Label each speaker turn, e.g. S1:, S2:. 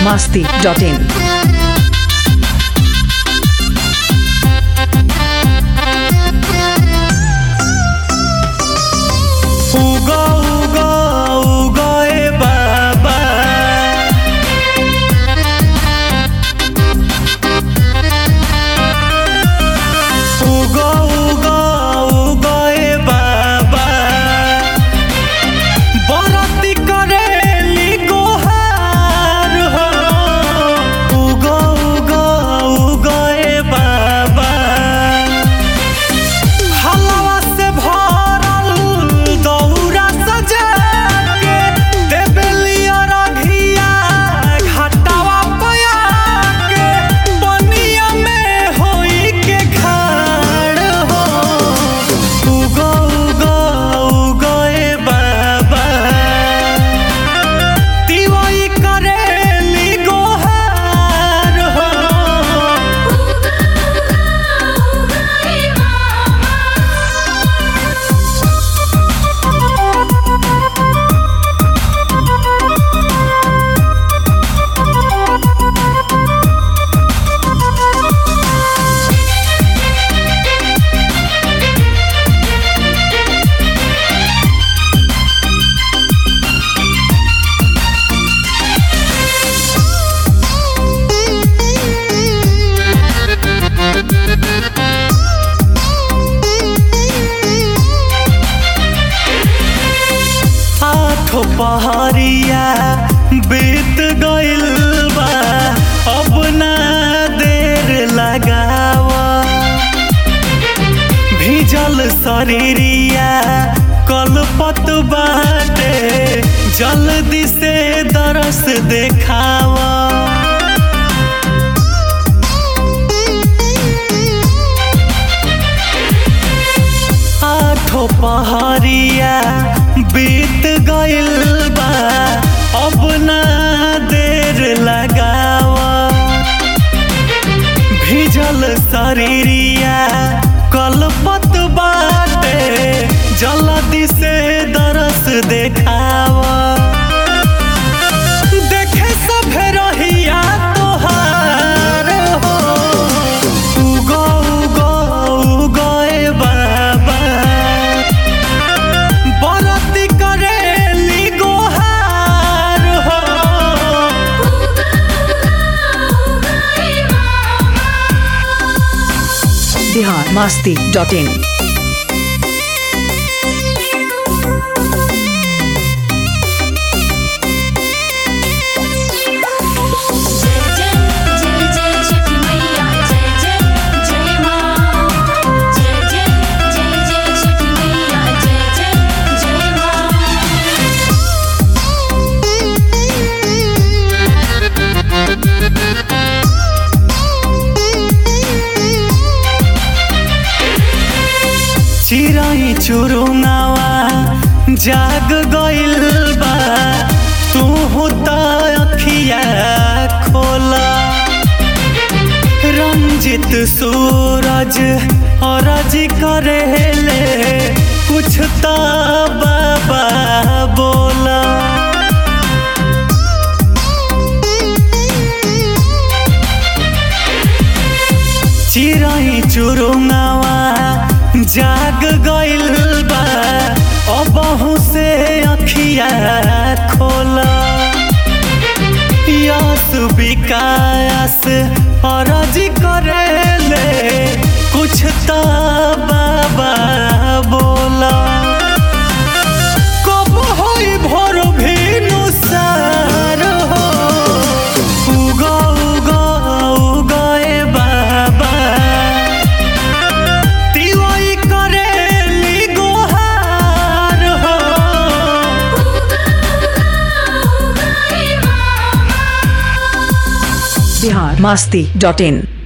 S1: masti.in.
S2: उगो उगो उगो ए बाबा उगो उगो उगो ए बाबा बरती करेली गोहार हो उगो उगो उगो ए बाबा हलवा से भरल दौरा सजा के देबेलिया रघिया घाटावा पया के पनिया में होई के खाड़ हो उगो उगो उगो ए बाबा तिवई करेली गोहार हो आठो पहरिया बीत गइल बा अब ना देर लगावा भीजल शरीरिया कलपत बाटे जल्दी से दरस देखावा आठो पहरिया बीत गइल बा अब ना देर लगावा भीजल शरीरिया कलपत बाटे जल्दी से दरस देखावा देखे सभे रहिया तोहार हो उगो उगो उगो ए बाबा बरती करेली गोहार हो
S1: Bihar masti.in.
S3: जय जय जय जय छठी मैया जय जय जय माँ जय जय जय जय छठी मैया जय जय जय माँ
S2: चिराई चुरुंगावा जाग गइल बा तू त अखिया खोला रंजित सूरज अरज करेले कुछ त बाबा बोला चिराई चुरुंगावा जाग गइल बा अबहू से अखिया खोला यस विकास अरज करेले कुछ त बाबा बोला कब होई भोर भेनु सार हो उगो उगो उगो ए बाबा तिवई करेली गोहार हो
S1: Bihar masti.in.